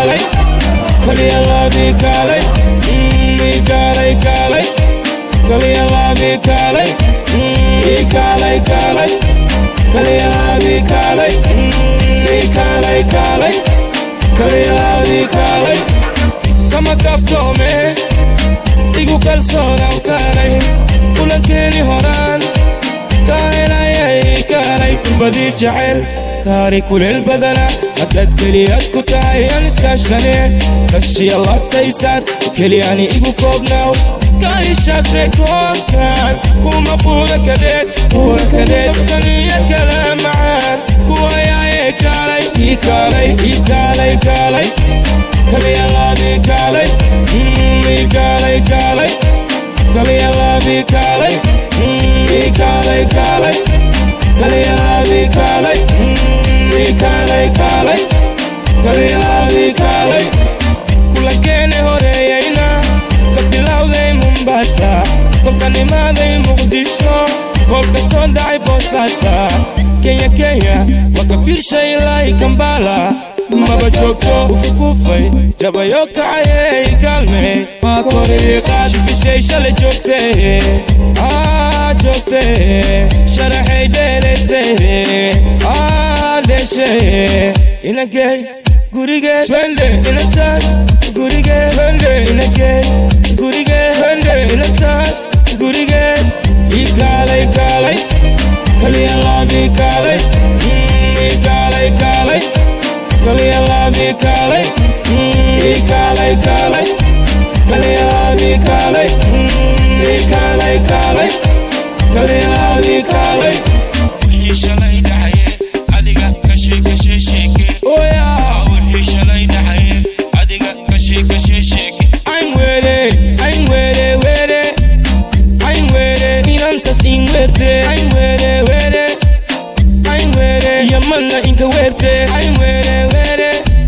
kaalay kaliya laabi kaalay ii kaalay kaalay kaliya laabi kaalay ii kaalay kaalay kaliya laabi kaalay ii kaalay kaalay kaliya laabi kaalay kama kaftoome igu kalsoonaan kaalay kulankeeni horaan kaahelayay kaalay kubadii jacayl kaari kuleel badana haddaad keliyaad ku tahay aan iskaashane kashiya labtaysaad keliyani igu koobnaaw kaishaate koonkan kuma buura kadeed buura kadeed kaliya kala macaan kuwayaaye kaalay ii kaalay ii kaalay kaalay kaliya laabi kaalay ii kaalay kaalay kaliya laabi kaalay ii kaalay kaalay kaliya laabi kaalay ii kaalay kaalay kaliya laabi kaalay kulankeene horeeyayna ka bilowday mombasa kolkan imaaday muqdisho kolka soo dhacay boosaasa kenya kenya waa ka fiirshay ilaahi kambala maba joogto ufukufay jabayo kacayey kaalmey maa koriiqaad bishay shalay joogtee aa joogtee sharaxay dheelaysay aa dheeshay inagey gurigee twende inataas gurigee twende inagey gurigee twende inataas gurigee ii kaalay kaalay kaliya laabi kaalay ii kaalay kaalay kaliya laabi kaalay ii kaalay kaalay kaliya laabi kaalay ii kaalay kaalay kaliya laabi kaalay wixii shalay dhacaye adiga kashe kashe sheeke oya wixii shalay dhacaye adiga kashe kashe sheeke ayn were ayn were were ayn were inantas in werte ayn were were ayn were yamanna inka werte ayn were were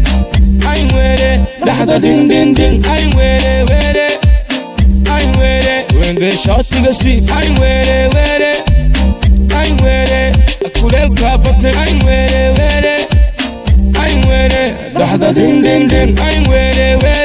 ayn were dhaxda din din din ayn were were ayn were wende shootiga si ayn were were ayn were kuleelka batay ayn were were ayn were dhaxda din din din ayn were were